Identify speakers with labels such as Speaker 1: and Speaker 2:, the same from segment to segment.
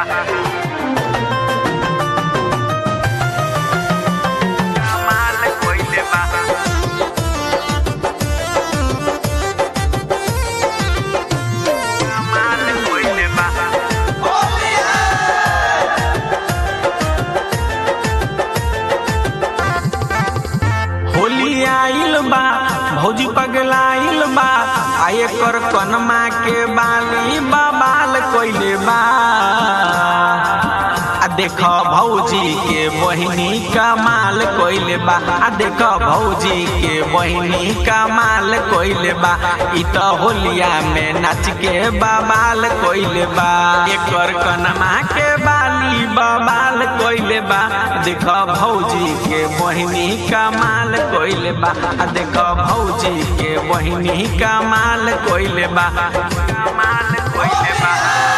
Speaker 1: कमाल कइले बा कमाल कइले बा
Speaker 2: होली आइल बा भौजी पगलाइल बा आ एकर कनमा के बाली बबाल कइले बा आ देख भौजी के बहिनी कमाल कइले बा आ देख भौजी के बहिनी कमाल कइले बा इ त होलिया में नाच के बबाल कइले बा एकर कनमा के बाली बबाल कइले बा देख भौजी के बहिनी कमाल कइले बा आ देख भौजी के बहिनी कमाल कइले बा
Speaker 1: कमाल कइले बा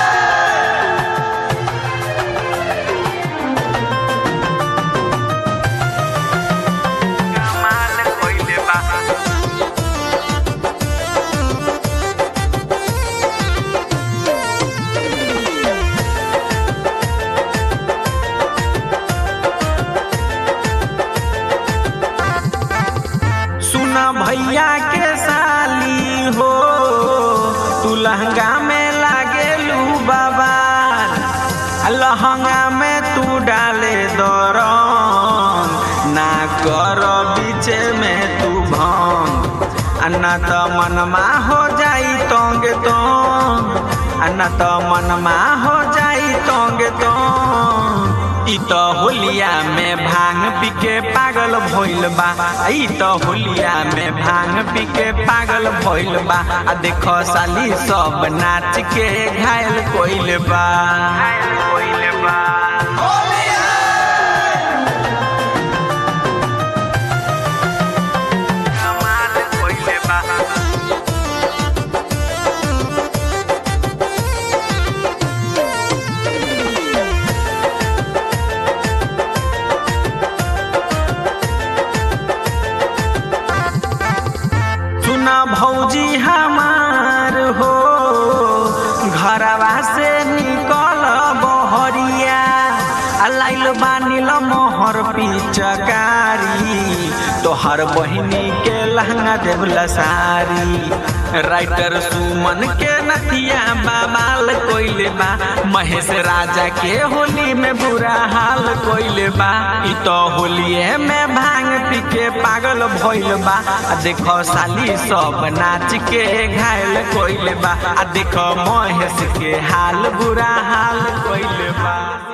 Speaker 1: कमाल कइले बा
Speaker 2: सुन भैया के साली हो तू लहंगा में लागेलू बाबा आ लहंगा में तू डाले दरंग ना कर बीचे में तू भंग आ ना त मनमा हो जाई तोंगे तो आ ना त मनमा हो जाई तोंगे तो इ त होलिया में भांग पी के पागल भइल बा इ त होलिया में भांग पी के पागल भइल बा आ देख साली सब नाच के घायल कोइल बा
Speaker 1: घायल कइले बा कमाल कइले बा
Speaker 2: सुन भौजी हमार हो घरवा से निकल बहरिया आ लाइल बानिल मोहर पिचकारी तोहर बहिनी के लहंगा देवला सारी राइटर सुमन के नथिया बाबाल कोइले बा महेश राजा के होली में बुरा हाल कोइले बा इ तो होलिए में भांग पी के पागल भइल बा आ देखो साली सब नाच के घायल कोइले बा आ देखो महेश के हाल बुरा हाल कोइले बा